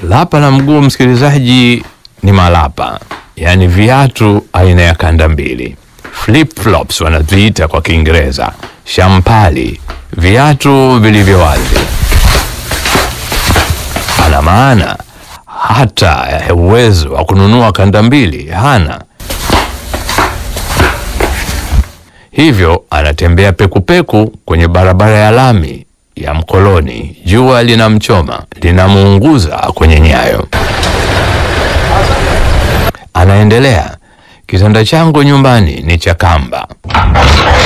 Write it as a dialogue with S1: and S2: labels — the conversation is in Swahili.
S1: Lapa la mguu, msikilizaji, ni malapa, yaani viatu aina ya kanda mbili, flip flops wanaziita kwa Kiingereza, shampali, viatu vilivyo wazi. Ana maana hata uwezo wa kununua kanda mbili hana, hivyo anatembea pekupeku kwenye barabara ya lami ya mkoloni. Jua linamchoma linamuunguza kwenye nyayo. Anaendelea, kitanda changu nyumbani ni cha kamba.